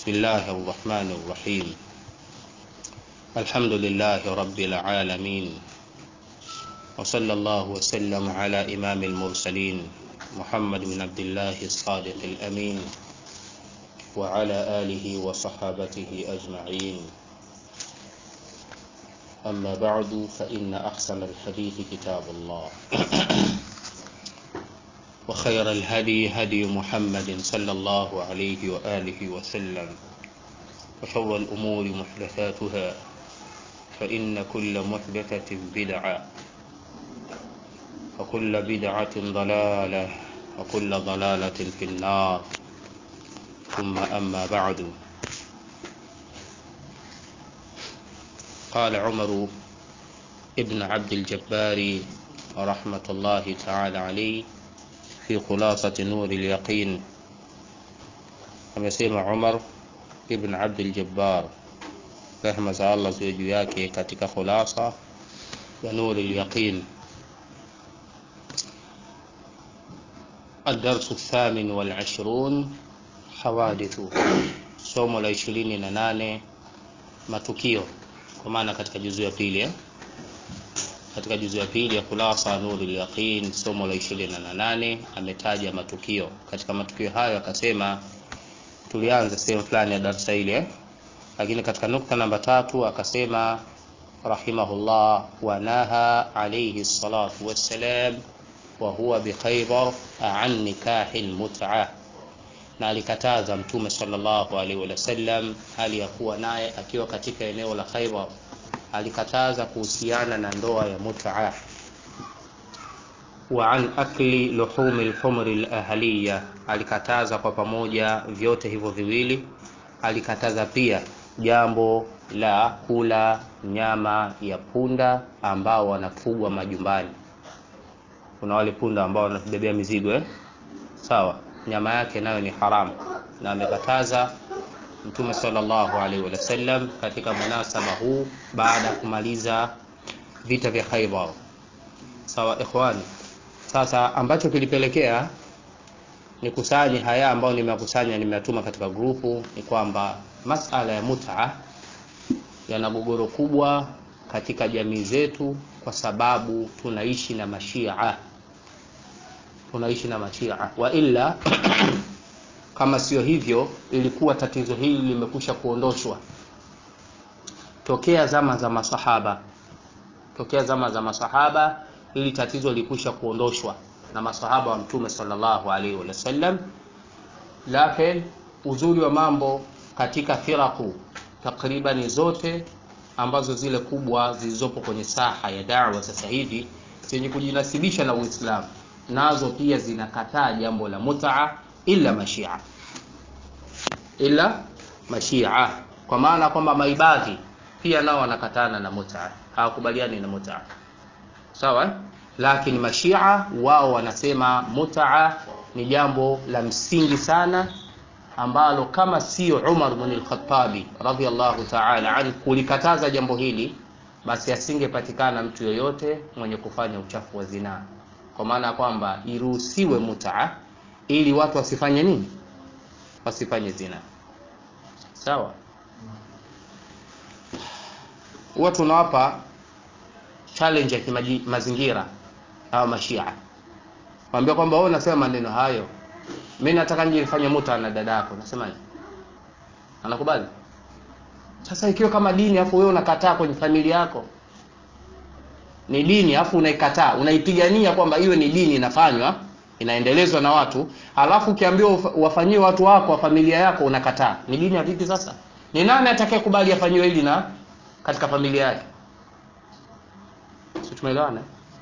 بسم الله الرحمن الرحيم الحمد لله رب العالمين وصلى الله وسلم على إمام المرسلين محمد بن عبد الله الصادق الأمين وعلى آله وصحابته أجمعين أما بعد فإن أحسن الحديث كتاب الله وخير الهدي هدي محمد صلى الله عليه وآله وسلم وشر الأمور محدثاتها فإن كل محدثة بدعة وكل بدعة ضلالة وكل ضلالة في النار ثم أما بعد قال عمر ابن عبد الجبار رحمة الله تعالى عليه في خلاصة نور اليقين amesema Umar ibn Abdul Jabbar rehma za Allah ziwe juu yake katika khulasa ya Nur al-Yaqin الدرس الثامن والعشرون حوادث somo la ishirini na nane matukio kwa maana katika juzu ya pili eh? katika juzu ya pili ya khulasa nurul yaqin somo la ishirini na nane ametaja matukio katika matukio hayo akasema tulianza sehemu fulani ya darasa ile eh? lakini katika nukta namba tatu akasema rahimahullah wanaha alayhi salatu wassalam wa huwa bikhaybar an nikahi lmut'a na alikataza mtume sallallahu alaihi wasallam hali ya kuwa naye akiwa katika eneo la Khaybar alikataza kuhusiana na ndoa ya mut'a wa an akli luhumi lhumri lahaliya alikataza kwa pamoja vyote hivyo viwili alikataza pia jambo la kula nyama ya punda ambao wanafugwa majumbani kuna wale punda ambao wanabebea mizigo eh? sawa nyama yake nayo ni haramu na amekataza mtume sallallahu alaihi wasallam katika munasaba huu baada ya kumaliza vita vya Khaibar sawa ikhwani sasa ambacho kilipelekea nikusanye haya ambayo nimekusanya nimeatuma katika grupu ni kwamba masala ya mut'a yana gogoro kubwa katika jamii zetu kwa sababu tunaishi na mashia tunaishi na mashia wa illa kama sio hivyo ilikuwa tatizo hili limekusha kuondoshwa tokea zama za masahaba tokea zama za masahaba ili tatizo lilikwisha kuondoshwa na masahaba wa mtume sallallahu alaihi wasallam lakini uzuri wa mambo katika firaku takribani zote ambazo zile kubwa zilizopo kwenye saha ya dawa sasa hivi zenye kujinasibisha na Uislamu nazo pia zinakataa jambo la mutaa ila mashia ila mashia kwa maana kwamba maibadhi pia nao wanakatana na mutaa hawakubaliani na mutaa sawa lakini mashia wao wanasema mutaa ni jambo la msingi sana ambalo kama sio Umar bin al-Khattabi radhiallahu ta'ala anhu kulikataza jambo hili basi asingepatikana mtu yoyote mwenye kufanya uchafu wa zinaa kwa maana ya kwamba iruhusiwe mutaa ili watu wasifanye nini wasifanye zina sawa huwa tunawapa challenge ya kimazingira hawa mashia mwambia kwamba wewe unasema maneno hayo mimi nataka nje nifanye muta na dada yako nasemaje anakubali sasa ikiwa kama dini afu wewe unakataa kwenye familia yako ni dini afu unaikataa unaipigania kwamba iwe ni dini inafanywa inaendelezwa na watu alafu ukiambiwa wafanyie watu wako wa familia yako unakataa ni dini ya vipi sasa ni nani atakayekubali afanyiwe hili na katika familia yake si tumeelewana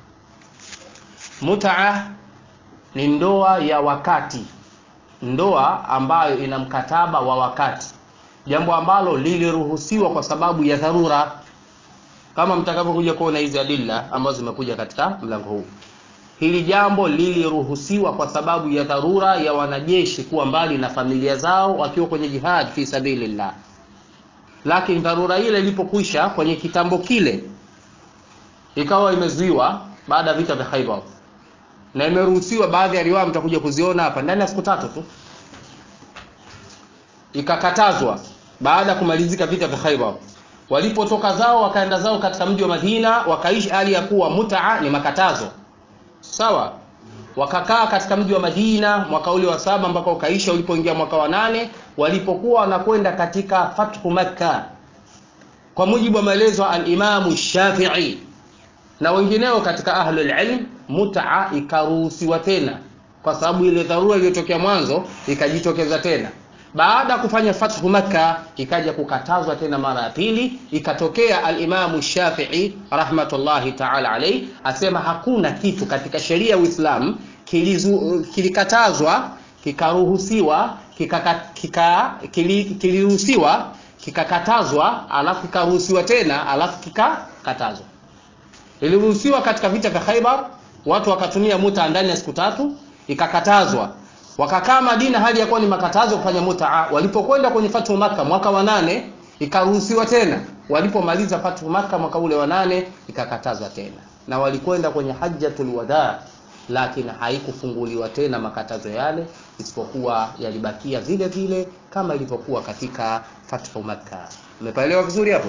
mutaa ni ndoa ya wakati ndoa ambayo ina mkataba wa wakati jambo ambalo liliruhusiwa kwa sababu ya dharura kama mtakavyokuja kuona hizi adilla ambazo zimekuja katika mlango huu hili jambo liliruhusiwa kwa sababu ya dharura ya wanajeshi kuwa mbali na familia zao wakiwa kwenye jihad fi sabilillah lakini dharura ile ilipokwisha kwenye kitambo kile ikawa imezuiwa baada ya vita vya Khaibar na imeruhusiwa baadhi ya riwaya mtakuja kuziona hapa ndani ya siku tatu tu ikakatazwa baada ya kumalizika vita vya Khaibar walipotoka zao wakaenda zao katika mji wa Madina wakaishi hali ya kuwa mutaa ni makatazo sawa wakakaa katika mji wa Madina mwaka ule wa saba mpaka ukaisha ulipoingia mwaka wa nane walipokuwa wanakwenda katika fathu Makka kwa mujibu wa maelezo al-Imamu Shafi'i na wengineo katika ahlul ilm mutaa ikaruhusiwa tena kwa sababu ile dharura iliyotokea mwanzo ikajitokeza tena baada ya kufanya fathu Makka ikaja kukatazwa tena mara ya pili ikatokea al-Imamu Shafi'i rahmatullahi ta'ala alayhi asema hakuna kitu katika sheria ya Uislamu kilikatazwa kikaruhusiwa kika, kika, kiliruhusiwa kikakatazwa alafu kikaruhusiwa tena alafu kikakatazwa iliruhusiwa katika vita vya Khaibar watu wakatumia muta ndani ya siku tatu ikakatazwa wakakaa Madina hali ya kuwa ni makatazo kufanya mutaa walipokwenda kwenye fatu Makka mwaka wa nane ikaruhusiwa tena walipomaliza fatu Makka mwaka ule wa nane ikakatazwa tena na walikwenda kwenye hajjatul wada lakini haikufunguliwa tena makatazo yale isipokuwa yalibakia vile vile kama ilivyokuwa katika fathu Makka umepaelewa vizuri hapo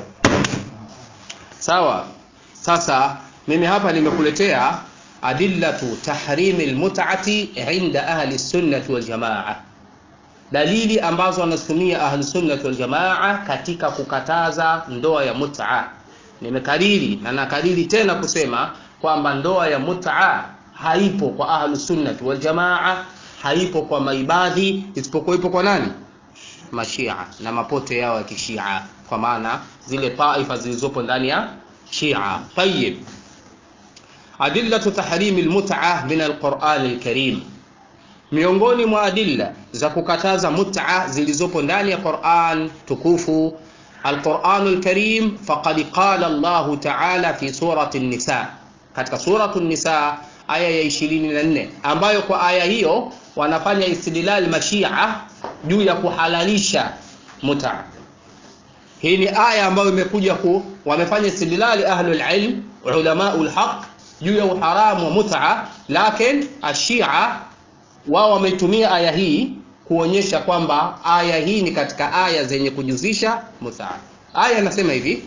sawa sasa mimi hapa nimekuletea adillatu tahrimi lmutati inda ahli sunnati waljamaa dalili ambazo wanazitumia ahli sunnati waljamaa katika kukataza ndoa ya muta nimekariri na nakariri tena kusema kwamba ndoa ya muta haipo kwa ahli sunnati waljamaa haipo kwa maibadhi isipokuwa ipo kwa nani mashia na mapote yao ya kishia kwa maana zile taifa zilizopo ndani ya shia tayib adillatu tahrimi lmuta min alqurani lkarim miongoni mwa adilla za kukataza muta zilizopo ndani ya quran tukufu alquranu lkarim faqad qala llahu taala fi surati nisa katika suratu nisa aya ya 24 ambayo kwa aya hiyo wanafanya istidlal mashia juu ya kuhalalisha muta hii ni aya ambayo imekuja ku wamefanya istidlali ahlul ilm ulamaul haq juu ya uharamu wa muta lakini ashia wao wameitumia aya hii kuonyesha kwamba aya hii ni katika aya zenye kujuzisha muta aya inasema hivi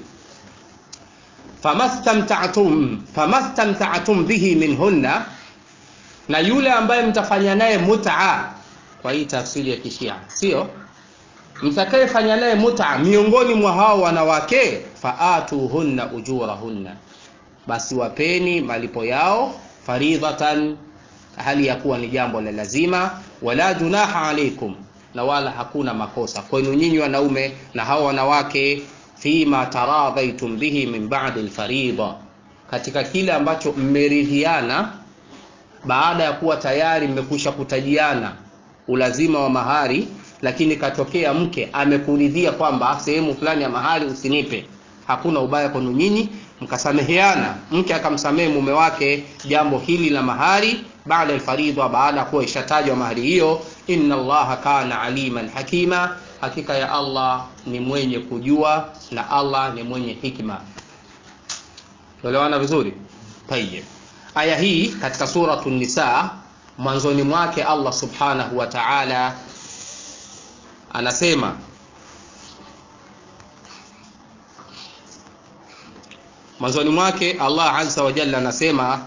famastamta'tum famastamta'tum bihi minhunna na yule ambaye mtafanya naye muta kwa hii tafsiri ya kishia sio mtakayefanya naye muta miongoni mwa hao wanawake faatuhunna ujurahunna basi wapeni malipo yao faridhatan hali ya kuwa ni jambo la lazima wala junaha alaikum na wala hakuna makosa kwenu nyinyi wanaume na hao wanawake fima taradhaitum bihi min ba'di alfarida katika kile ambacho mmeridhiana baada ya kuwa tayari mmekwisha kutajiana ulazima wa mahari lakini katokea mke amekuridhia kwamba sehemu fulani ya mahari usinipe hakuna ubaya kwenu nyinyi mkasameheana mke akamsamehe mume wake jambo hili la mahari baada alfaridha baada ya kuwa ishatajwa mahari hiyo inna allaha kana aliman hakima hakika ya allah ni mwenye kujua na allah ni mwenye hikma tuelewana vizuri tayeb aya hii katika suratu nisa mwanzoni mwake allah subhanahu wa taala anasema mwanzoni mwake allah azza wa jalla anasema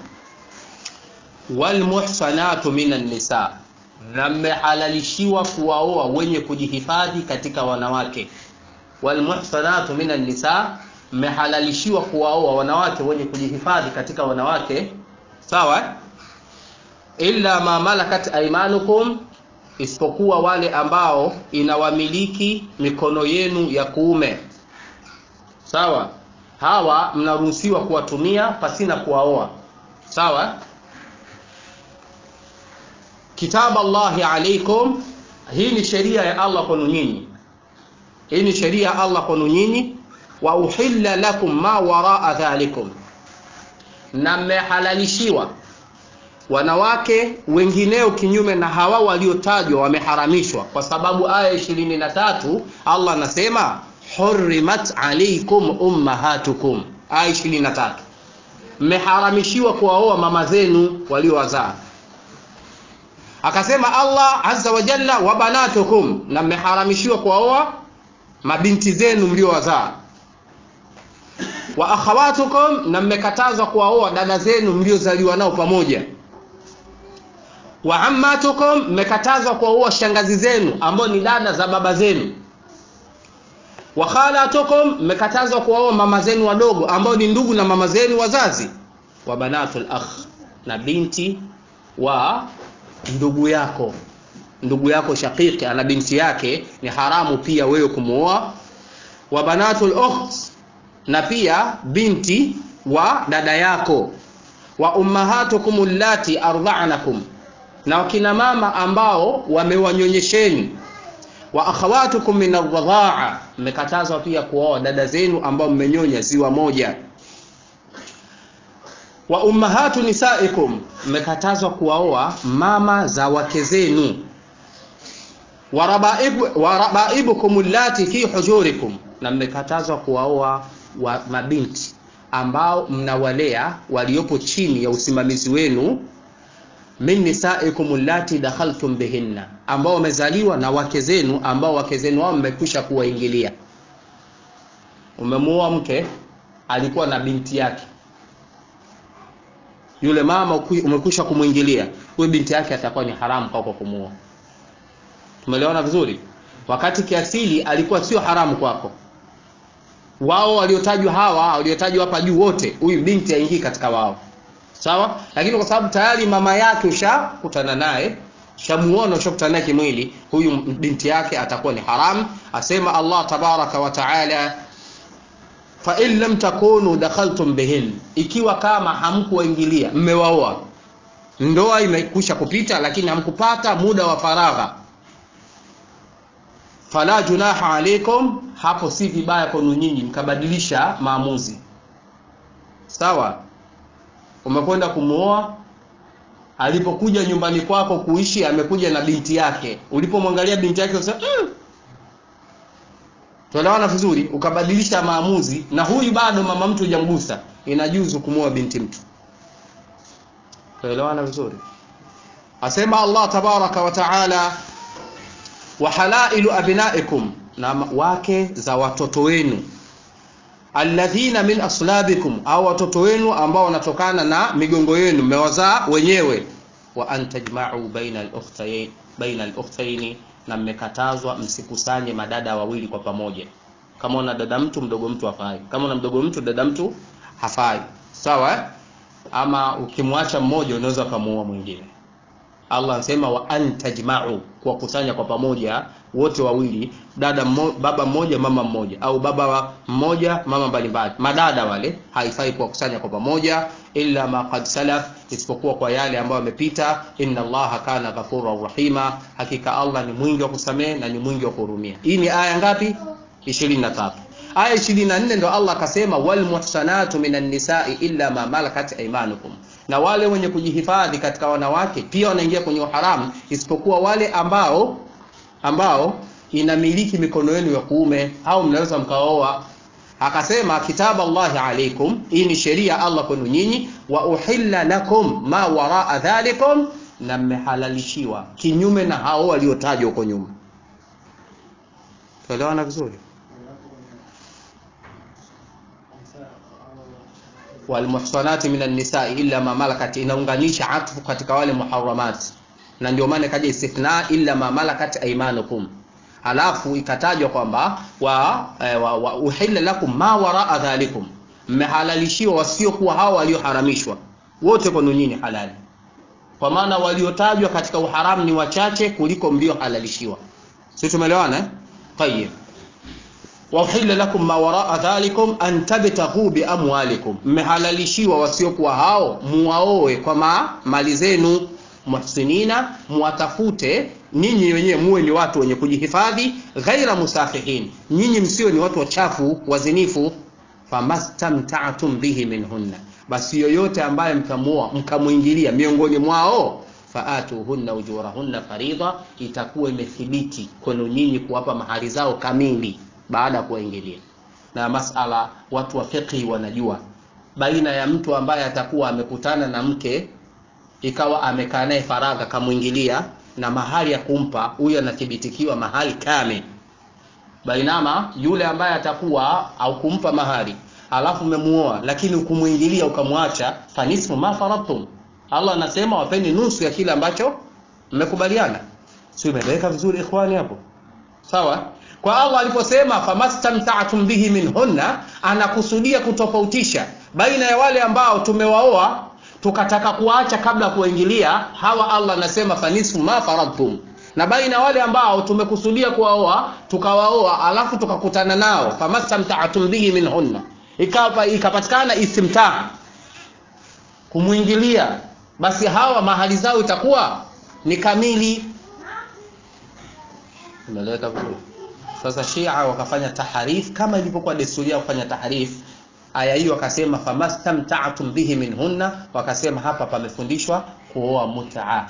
walmuhsanatu minan nisa na mmehalalishiwa kuwaoa wenye kujihifadhi katika wanawake walmuhsanatu minan nisa mmehalalishiwa kuwaoa wanawake wenye kujihifadhi katika wanawake sawa illa ma malakat aimanukum isipokuwa wale ambao inawamiliki mikono yenu ya kuume sawa hawa mnaruhusiwa kuwatumia pasina kuwaoa sawa kitabu allahi alaikum hii ni sheria ya allah kwenu nyinyi hii ni sheria ya allah kwenu nyinyi wa uhilla lakum ma waraa dhalikum na mmehalalishiwa wanawake wengineo kinyume na hawa waliotajwa wameharamishwa kwa sababu aya ishirini na tatu allah anasema hurimat alaikum ummahatukum aya ishirini na tatu mmeharamishiwa kuwaoa mama zenu waliowazaa akasema Allah azza wa jalla wa banatukum na mmeharamishiwa kuwaoa mabinti zenu mliowazaa wa akhawatukum na mmekatazwa kuwaoa dada zenu mliozaliwa nao pamoja wa ammatukum mmekatazwa kuwaoa shangazi zenu ambao ni dada za baba zenu wa khalatukum mmekatazwa kuwaoa mama zenu wadogo ambao ni ndugu na mama zenu wazazi wa banatul akh na binti wa ndugu yako ndugu yako shakiki ana binti yake ni haramu pia wewe kumwoa wa banatul ukht na pia binti wa dada yako wa ummahatukum allati ardha'nakum na wakina mama ambao wamewanyonyesheni wa akhawatukum min ardhaa mmekatazwa pia kuoa dada zenu ambao mmenyonya ziwa moja wa ummahatu nisaikum mmekatazwa kuwaoa mama za wake zenu wa rabaibu- wa rabaibukum allati fi hujurikum na mmekatazwa kuwaoa wa mabinti ambao mnawalea waliopo chini ya usimamizi wenu min nisaikum allati dakhaltum bihinna ambao wamezaliwa na wake zenu ambao wake zenu wao mmekwisha kuwaingilia umemuoa mke alikuwa na binti yake yule mama uki- umekwisha kumwingilia huyo binti yake atakuwa ni haramu kwako kumuoa tumeelewana vizuri wakati kiasili alikuwa sio haramu kwako wao waliotajwa hawa waliotajwa hapa juu wote huyu binti aingii katika wao sawa lakini kwa sababu tayari mama yake ushakutana naye ushamuona ushakutana naye kimwili huyu binti yake atakuwa ni haramu asema allah tabaraka wa taala fa in lam takunu dakhaltum bihin ikiwa kama hamkuwaingilia mmewaoa ndoa imekwisha kupita lakini hamkupata muda wa faragha fala junaha alaikum hapo si vibaya kwenu nyinyi mkabadilisha maamuzi sawa umekwenda kumuoa alipokuja nyumbani kwako kuishi amekuja na binti yake ulipomwangalia binti yake usema mm. tuelewana vizuri ukabadilisha maamuzi na huyu bado mama mtu hujamgusa inajuzu kumuoa binti mtu tuelewana vizuri asema allah tabaraka wa taala wa halailu abnaikum na wake za watoto wenu alladhina min aslabikum au watoto wenu ambao wanatokana na migongo yenu mmewazaa wenyewe wa an tajma'u baina al-ukhtayn baina al-ukhtayn na mmekatazwa msikusanye madada wawili kwa pamoja kama una dada mtu mdogo mtu hafai kama una mdogo mtu dada mtu hafai sawa eh? ama ukimwacha mmoja unaweza ukamuoa mwingine Allah anasema wa antajma'u kuwakusanya kwa pamoja wote wawili dada mmo, baba mmoja mama mmoja au baba wa mmoja mama mbalimbali madada wale haifai kuwakusanya kwa pamoja illa ma qad salaf isipokuwa kwa yale ambayo yamepita inna allaha kana ghafurur rahima hakika Allah ni mwingi wa kusamehe na ni mwingi wa kuhurumia hii ni aya ngapi 23 aya 24 ndo Allah akasema wal muhsanatu minan nisa'i illa ma malakat aymanukum na wale wenye kujihifadhi katika wanawake pia wanaingia kwenye uharamu isipokuwa wale ambao ambao inamiliki mikono yenu ya kuume au mnaweza mkaoa akasema kitabu Allahi alaikum hii ni sheria Allah kwenu nyinyi wa uhilla lakum ma waraa dhalikum na mmehalalishiwa kinyume na hao waliotajwa huko nyuma tuelewana vizuri walmuhsanati minan nisa'i illa ma malakat inaunganisha atfu katika wale muharramat na ndio maana ikaja istithna illa ma malakat aymanukum halafu ikatajwa kwamba wa, eh, wa, wa uhilla lakum ma waraa dhalikum mmehalalishiwa wasiokuwa hao walioharamishwa wote kwenu nyinyi halali kwa maana waliotajwa katika uharamu ni wachache kuliko mliohalalishiwa sisi tumeelewana eh? tayeb wauhilla lakum ma waraa dhalikum an tabtaghu biamwalikum, mmehalalishiwa wasiokuwa hao muwaoe kwa ma, mali zenu, muhsinina, muwatafute nyinyi wenyewe muwe ni watu wenye kujihifadhi, ghaira musafihin, nyinyi msio ni watu wachafu wazinifu. Famastamta'tum bihi minhunna, basi yoyote ambaye mkamuoa mkamwingilia miongoni mwao faatuhunna ujurahunna faridha, itakuwa imethibiti kwenu nyinyi kuwapa mahari zao kamili baada ya kuwaingilia. Na masala watu wa fiqhi wanajua baina ya mtu ambaye atakuwa amekutana na mke ikawa amekaa naye faragha kamwingilia na mahali ya kumpa huyo anathibitikiwa mahali kame bainama yule ambaye atakuwa au kumpa mahali alafu umemuoa lakini ukumwingilia ukamwacha fanismu ma faradtum Allah anasema wapeni nusu ya kile ambacho mmekubaliana sio imeeleweka vizuri ikhwani hapo sawa kwa Allah aliposema famastamta'tum bihi minhunna anakusudia kutofautisha baina ya wale ambao tumewaoa tukataka kuacha kabla kuingilia hawa Allah anasema fanisfu ma faradtum na baina wale ambao tumekusudia kuwaoa tukawaoa alafu tukakutana nao famastamta'tum bihi minhunna ikawa ikapatikana istimtaa kumwingilia basi hawa mahali zao itakuwa ni kamili umeeleweka vizuri sasa Shia wakafanya taharif kama ilivyokuwa desturi yao kufanya taharif aya hiyo wakasema famastamta'tum bihi minhunna wakasema hapa pamefundishwa kuoa mutaa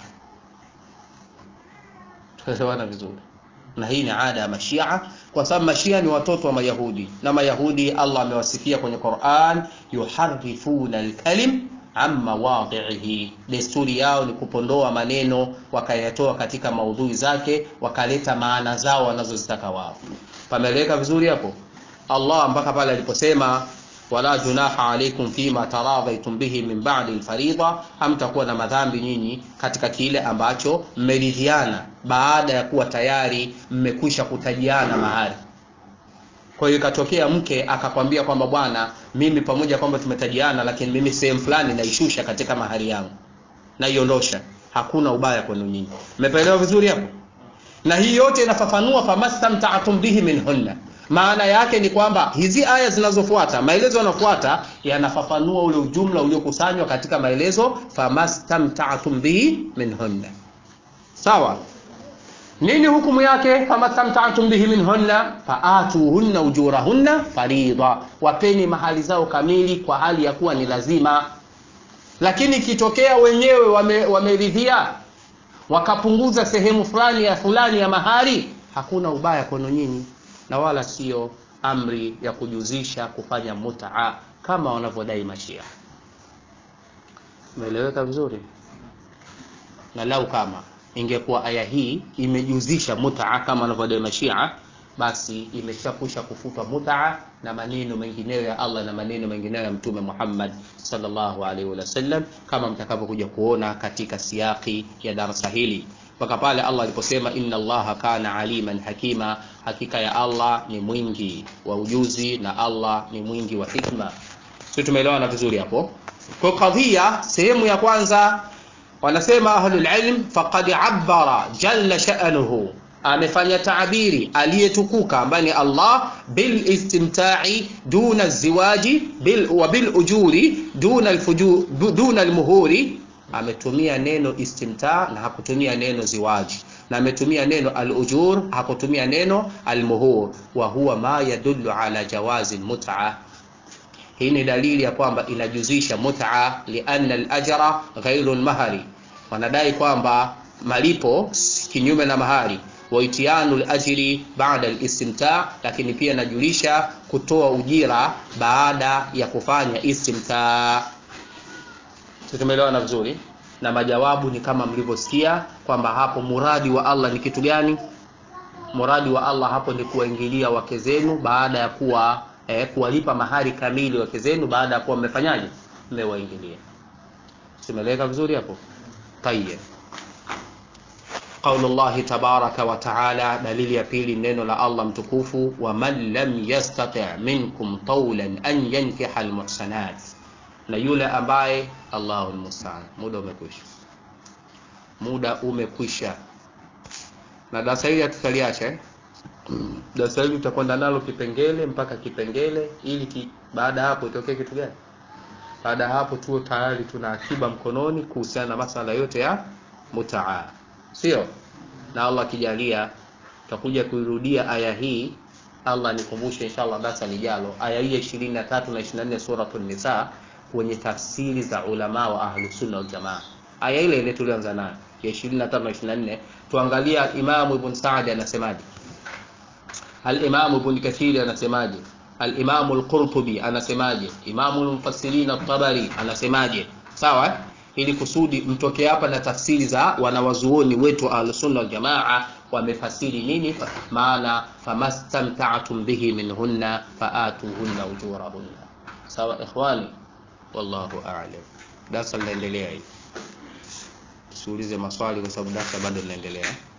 tuelewana vizuri na hii ni ada ya mashia kwa sababu mashia ni watoto wa mayahudi na mayahudi Allah amewasifia kwenye Qur'an yuharifuna alkalim an mawadhihi desturi yao ni kupondoa maneno wakayatoa katika maudhui zake wakaleta maana zao wanazozitaka wao pameleka vizuri hapo Allah mpaka pale aliposema wala junaha alaikum fima taradhaitum bihi min ba'di alfarida hamtakuwa na madhambi nyinyi katika kile ambacho mmeridhiana baada ya kuwa tayari mmekwisha kutajiana mahali kwa hiyo ikatokea mke akakwambia kwamba bwana mimi pamoja kwamba tumetajiana lakini mimi sehemu fulani naishusha katika mahari yangu naiondosha hakuna ubaya kwenu nyinyi mmeelewa vizuri hapo na hii yote inafafanua famastamta'tum bihi minhunna maana yake ni kwamba hizi aya zinazofuata maelezo yanafuata yanafafanua ule ujumla uliokusanywa katika maelezo famastamta'tum bihi minhunna sawa nini hukumu yake famastamta'tum bihi minhunna faatuhunna ujurahunna farida wapeni mahali zao kamili kwa hali ya kuwa ni lazima lakini ikitokea wenyewe wameridhia wame wakapunguza sehemu fulani ya fulani ya mahali hakuna ubaya kwenu nyinyi na wala sio amri ya kujuzisha kufanya mutaa kama wanavyodai mashia umeeleweka vizuri na lau kama ingekuwa aya hii imejuzisha mutaa kama wanavyodai mashia basi imeshakwisha kufutwa mutaa na maneno mengineyo ya Allah na maneno mengineyo ya Mtume Muhammad sallallahu alaihi wasallam kama mtakavyokuja kuona katika siaki ya darasa hili mpaka pale Allah aliposema inna Allaha kana aliman hakima, hakika ya Allah ni mwingi wa ujuzi na Allah ni mwingi wa hikma. Sio, tumeelewana vizuri hapo? Kwa kadhia sehemu ya kwanza wanasema ahlul ilm faqad abbara jalla sha'nuhu amefanya taabiri aliyetukuka ambaye ni Allah bil istimta'i duna ziwaji bil wa bil ujuri duna alfujur duna almuhuri ametumia neno istimta na hakutumia neno ziwaji na ametumia neno al-ujur hakutumia neno al-muhur wa huwa ma yadullu ala jawazi mut'a hii ni dalili ya kwamba inajuzisha mut'a lianna al-ajra ghairu al-mahari wanadai kwamba malipo kinyume na mahari wa itianu al-ajri ba'da al-istimta lakini pia inajulisha kutoa ujira baada ya kufanya istimta tumeelewana vizuri na majawabu ni kama mlivyosikia kwamba hapo muradi wa Allah ni kitu gani muradi wa Allah hapo ni kuwaingilia wake zenu baada ya kuwa eh, kuwalipa mahari kamili wake zenu baada ya kuwa mmefanyaje mmewaingilia tumeeleweka vizuri hapo tayeb قول الله تبارك وتعالى دليل ya pili neno la Allah mtukufu wa man lam yastati' minkum tawlan an yankiha almuhsanat na yule ambaye Allahu almusta'an muda umekwisha muda umekwisha na darasa hili tutaliacha eh? darasa hili tutakwenda nalo kipengele mpaka kipengele ili ki, baada hapo itokee kitu gani baada hapo tuwe tayari tuna akiba mkononi kuhusiana na masala yote ya mutaa sio na Allah kijalia tutakuja kuirudia aya hii Allah nikumbushe inshallah darasa lijalo aya hii ya 23 na 24 suratul nisa kwenye tafsiri za ulama wa ahlus sunna wal jamaa aya ile ile tulianza nayo ya 23 na 24 tuangalia Imam Ibn Sa'd anasemaje Al-Imam Ibn Kathir anasemaje Al-Imam Al-Qurtubi anasemaje Imam Al-Mufassirin At-Tabari anasemaje sawa ili kusudi mtoke hapa na tafsiri za wanawazuoni wetu ahlusunna waljamaa wamefasiri nini maana famastamta'tum bihi minhunna faatuhunna ujurahunna sawa ikhwani wallahu a'lam darasa linaendelea hili tusiulize maswali kwa sababu darasa bado linaendelea